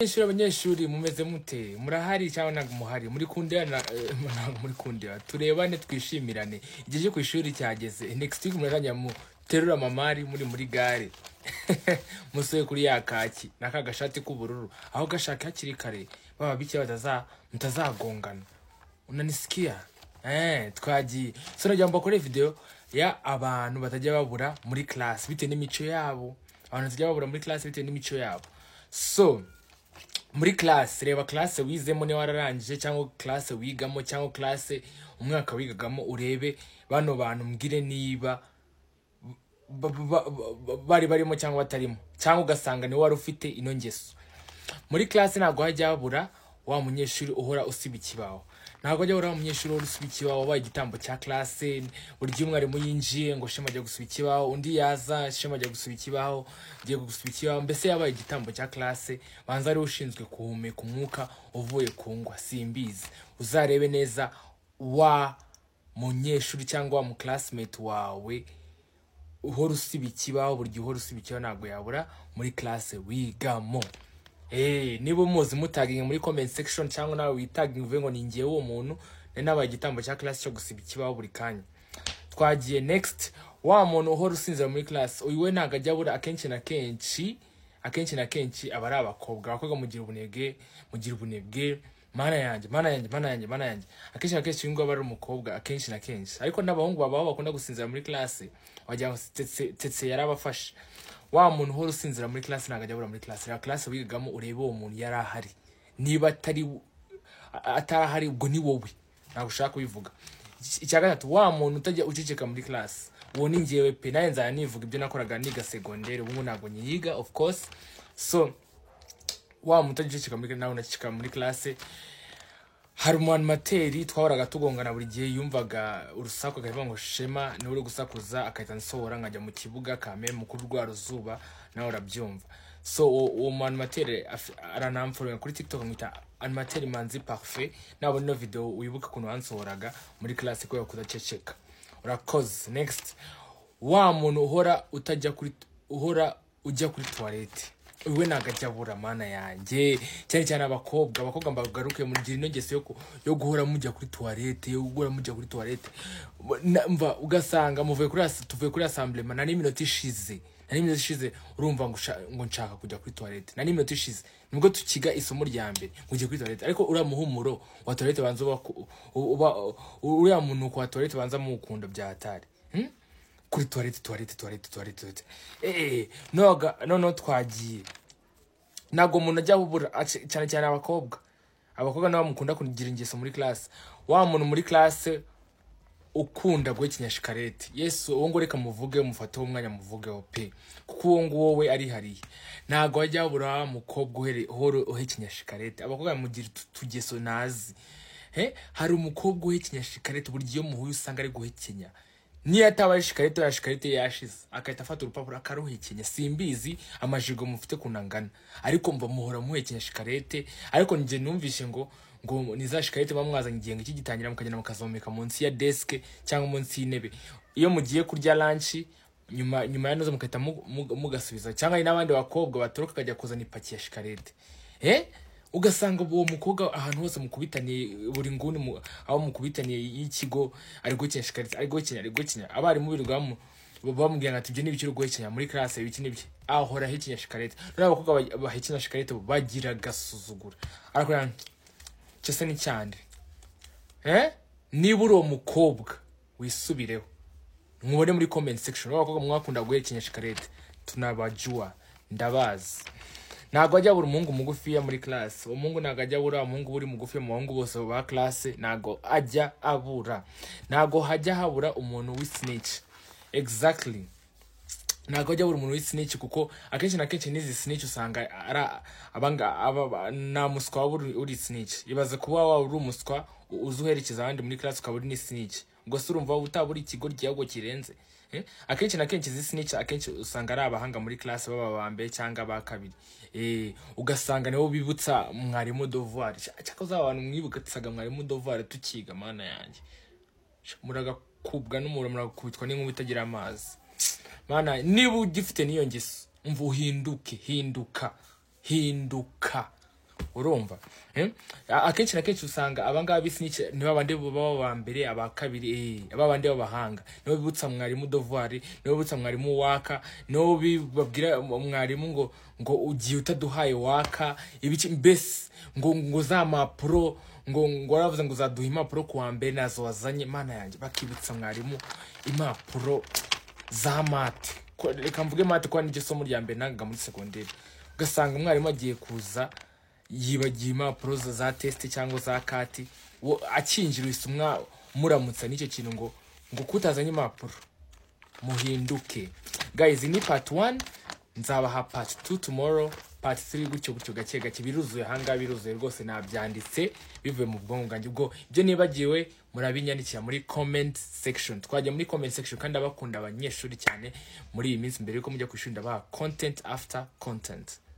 abanyeshuri abanyeshuri mumeze mute murahari cyangwa ntabwo muhari muri kundeana eh, ntabwo muri kundeana turebane twishimirane igihe cyo ku ishuri cyageze next week murakajya mu terura mamari muri muri gare musoye kuri ya kaki n'aka gashati k'ubururu aho gashaka hakiri kare baba bike bataza mutazagongana unanisikia eh twagiye so nagira ngo bakore video ya abantu batajya babura muri class bitewe n'imico yabo abantu batajya babura muri class bitewe n'imico yabo so muri classe reba classe wizemo niba wararangije cyangwa classe wigamo cyangwa classe umwaka wigagamo urebe bano bantu mbwire niba ba- ba- ba- bari barimo cyangwa batarimo cyangwa ugasanga niwe wari ufite ino ngeso muri classe ntabwo hajya habura wa munyeshuri uhora usiba ikibaho ntabwo hajya habura wa munyeshuri uhora usiba ikibaho wabaye igitambo cya classe buri gihe umwarimu yinjiye ngo shema ajya gusiba ikibaho undi yaza shema ajya gusiba ikibaho agiye gusiba ikibaho mbese yabaye igitambo cya classe banza ariwe ushinzwe guhumeka umwuka uvuye ku ngwa simbizi uzarebe neza wa munyeshuri cyangwa wa muclassmate wawe uhora usiba ikibaho buri gihe uhora usiba ikibaho ntabwo yabura muri classe wigamo Eh, niba umuzi mutaginge muri comment section cyangwa nawe witaginge uvuge ngo ni ngewe uwo muntu nari nabaye igitambo cya class cyo gusiba ikibaho buri kanya twagiye next wa muntu uhora usinzira muri class uyu we ntabwo ajya abura akenshi na kenshi akenshi na kenshi aba ari abakobwa abakobwa mugira ubunebwe mugira ubunebwe mana yanjye mana yanjye mana yanjye mana yanjye akenshi na kenshi uyu nguyu aba ari umukobwa akenshi na kenshi ariko n'abahungu babaho bakunda gusinzira muri class wagira ngo tetse tetse yarabafashe wa muntu uhora usinzira muri class ntabwo ajya abura muri class reba class wigagamo urebe uwo muntu yari ahari niba atari a- atahari ubwo ni wowe ntabwo ushaka kubivuga Iki- icya gatatu wa muntu utajya uceceka muri class uwo ni ngewe pe nawe nzajya nivuga ibyo nakoraga niga segondere ubu ngubu ntabwo nyiyiga of course so wa muntu utajya uceceka muri class nawe unaceceka muri class hari umuanimateri twahoraga tugongana buri gihe yumvaga urusaku akavuga ngo shema niwe uri gusakuza agahita ansohora nkajya mu kibuga kame mukuru rwa ruzuba nawe urabyumva so uwo uwo muanimateri aranamforoga kuri tiktok amwita animateri manzi parfait nabona ino video wibuke ukuntu wansohoraga muri class kubera kudaceceka urakoze next wa muntu uhora utajya kuri uhora ujya kuri tuwarete we ntabwo ajya abura mana yanjye cyane cyane abakobwa abakobwa mbagaruke mugira ino ngeso yo, ku- yo guhora mujya kuri tuwarete yo guhora mujya kuri tuwarete Na- mva ugasanga muvuye kuri as- tuvuye kuri assemblema nari iminota ishize nari iminota ishize urumva ngo usha- ngo nshaka kujya kuri tuwarete nari iminota ishize nibwo tukiga isomo rya mbere ngo ujye kuri tuwarete ariko uriya muhumuro wa tuwarete banza uba uba uriya munuko wa tuwarete banza muwukunda byatari hmm? kuri tuwarete tuwarete tuwarete tuwarete tuwarete eee noneho twagiye ntabwo umuntu ajya abubura ace- cyane cyane abakobwa abakobwa nabo mukunda kugira ingeso muri classe wa muntu muri classe ukunda guhekenya shikarete yesu uwo nguwo reka muvuge mufate umwanya muvugeho pe kuko uwo nguwo we arihariye ntabwo hajya habura umukobwa uhere- uhora uhekenya shikarete abakobwa bamugira utu- utugeso nazi he hari umukobwa uhekenya shikarete buri gihe iyo muhuye usanga ari guhekenya niyo ataba ari shikarete ya shikarete yashize agahita afata urupapuro akaruhekenya simbizi amajigo mufite kunangana ariko mva muhora muhekenya shikarete ariko njye numvishe ngo ngo ni za shikarete muba mwazanye igihembwe kigitangira mukagenda mukazomeka munsi ya deske cyangwa munsi y'intebe iyo mugiye kurya lanshi nyuma nyuma ya noza mugahita mu- mu- mugasubiza cyangwa hari n'abandi bakobwa batoroka akajya kuzana ipaki ya shikarete eh ugasanga uwo mukobwa ahantu hose mukubitaniye buri nguni mu- aho mukubitaniye y'ikigo ari gukina shikarete ari gukina ari gukina abarimu birirwamo bamubwira ngo ati ibyo ni ibyo uri guhekenya muri classe ibiki n'ibyo ahora ahekenya shikarete noneho abakobwa ba- bahekenya shikarete bagira agasuzugura arakora cyo se ni cyane eh niba uri uwo mukobwa wisubireho mubone muri comment section abakobwa mwakunda guhekenya shikarete tunabajua ndabazi ntabwo ajya abura umuhungu mugufiya muri classe umuhungu ntabwo ajya abura umuhungu uri mugufiya mu bahungu bose ba classe ntabwo ajya abura ntabwo hajya habura umuntu w'isiniki exactly ntabwo ajya abura umuntu w'isiniki kuko akenshi na kenshi n'izi siniki usanga ari abanga aba- ba- nta muswa waba uri- uri siniki ibaze kuba waba uri umuswa u- uza uherekeza abandi muri class ukaba uri n'isiniki ubwo se urumva utaba uri ikigo ryahubwo kirenze Eh? akenshi na kenshi izi siniki akenshi usanga ari abahanga muri class baba ba mbere cyangwa ba kabiri Eh, ugasanga nibo bibutsa mwarimu dovoir cyakoze abantu mwibutsaga mwarimu dovoir tukiga mana yanjye muragakubwa n'umuriro muragakubitwa n'inkuba itagira amazi mana niba ugifite n'iyo ngeso umva uhinduke hinduka hinduka urumva Eh? A- akenshi na kenshi usanga abangaba b'isi ni babandi baba ba mbere aba kabiri eh, aba bandi b'abahanga nibo bibutsa mwarimu dovuwari nibo bibutsa mwarimu waka nibo babwira mwarimu ngo ngo ugiye utaduhaye waka ibiki mbese ngo ngo za mpapuro ngo ngo waravuze ngo uzaduha impapuro kuwa mbere nazo wazanye imana yanjye bakibutsa mwarimu impapuro za mate Ko- reka mvuge mate kuko niryo somo rya mbere nangaga muri segonderi ugasanga umwarimu agiye kuza yibagiye impapuro za- za tesite cyangwa za kati wo- akinjirisa umwa muramutsa n'icyo kintu ngo ngo kutazanye impapuro muhinduke guys ni part 1 nzabaha part 2 tomorrow part 3 gutyo gutyo gake gake biruzuye ahangaha biruzuye rwose nabyanditse bivuye mu bwonko bwanjye ubwo ibyo nibagiwe murabinyandikira muri comment section twajya muri comment section kandi abakunda abanyeshuri cyane muri iyi minsi mbere yuko mujya ku ishuri ndabaha content after content